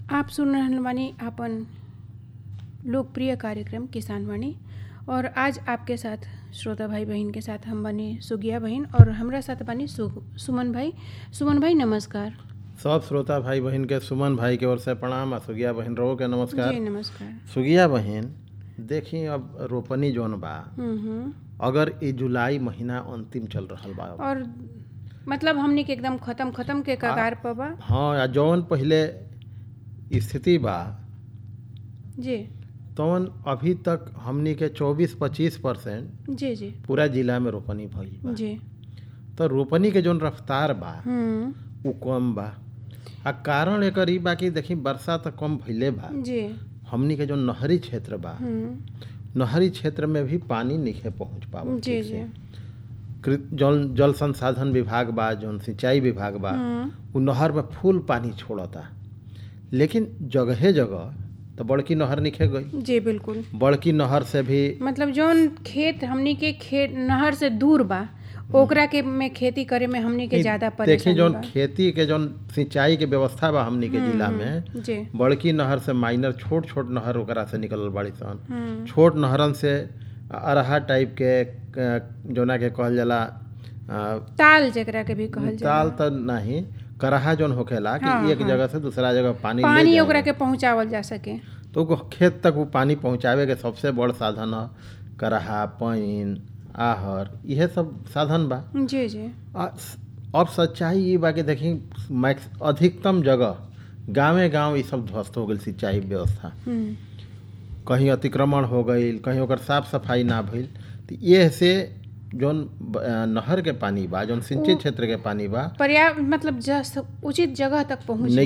आप सुन रहल बानी आपन लोकप्रिय कार्यक्रम किसान वाणी और आज आपके साथ श्रोता भाई बहन के साथ हम बनी सुगिया बहन और हमरा साथ बनी सु, सुमन भाई सुमन भाई नमस्कार सब श्रोता भाई बहन के सुमन भाई के ओर से प्रणाम आ सुगिया बहन रहो के नमस्कार जी नमस्कार सुगिया बहन देखी अब रोपनी जौन बा हम्म हम्म अगर ई जुलाई महीना अंतिम चल रहल बा और मतलब हमनी के एकदम खत्म खत्म के कगार पर बा हाँ आ जौन पहिले स्थिति बा जी तौन अभी तक हमनी के 24-25 परसेंट जी जी पूरा जिला में रोपनी भइल बा जी तो रोपनी के जौन रफ्तार बा हम्म उ कम बा आ कारण एकर ई बा कि देखी वर्षा तो कम भइले बा जी हमनी के जौन नहरी क्षेत्र बा हम्म नहरी क्षेत्र में भी पानी नहीं पहुंच पावत जी ठीक जी से। कृ- जल जल संसाधन विभाग बा जौन सिंचाई विभाग बा हम्म उ नहर में फुल पानी छोड़ता लेकिन जगहे जगह तो बड़की नहर निखे गई जी बिल्कुल बड़की नहर से भी मतलब जौन खेत हमनी के खेत नहर से दूर बा ओकरा के में खेती करे में हमनी के ज्यादा देखी परेशानी जौन बा खेती के जौन सिंचाई के व्यवस्था बा हमनी के जिला में जी बड़की नहर से माइनर छोट छोट नहर ओकरा से निकलल बाड़ी सन हम्म छोट नहरन से अरहा टाइप के क- जौना के कहल जाला अ, ताल जेकरा के भी कहल जाला ताल तो नहीं करहा जौन होखेला कि हाँ, एक जगह से दूसरा जगह पानी ले पानी जाए। ओकरा के पहुंचावल जा सके तो वो खेत तक वो पानी पहुंचावे के सबसे बड़ साधन है करहा पाइन आहर इहे सब साधन बा जी जी आ, अब सच्चाई ये बा कि देखी मैक्स अधिकतम जगह गांवे गांव ये सब ध्वस्त हो गई सिंचाई व्यवस्था हम्म कहीं अतिक्रमण हो गई कहीं ओकर साफ सफाई ना भइल तो ये से जौन ब- अ, नहर के पानी बा जौन सिंचित क्षेत्र के पानी बा पर्याप्त मतलब जस उचित जगह तक पहुंच नहीं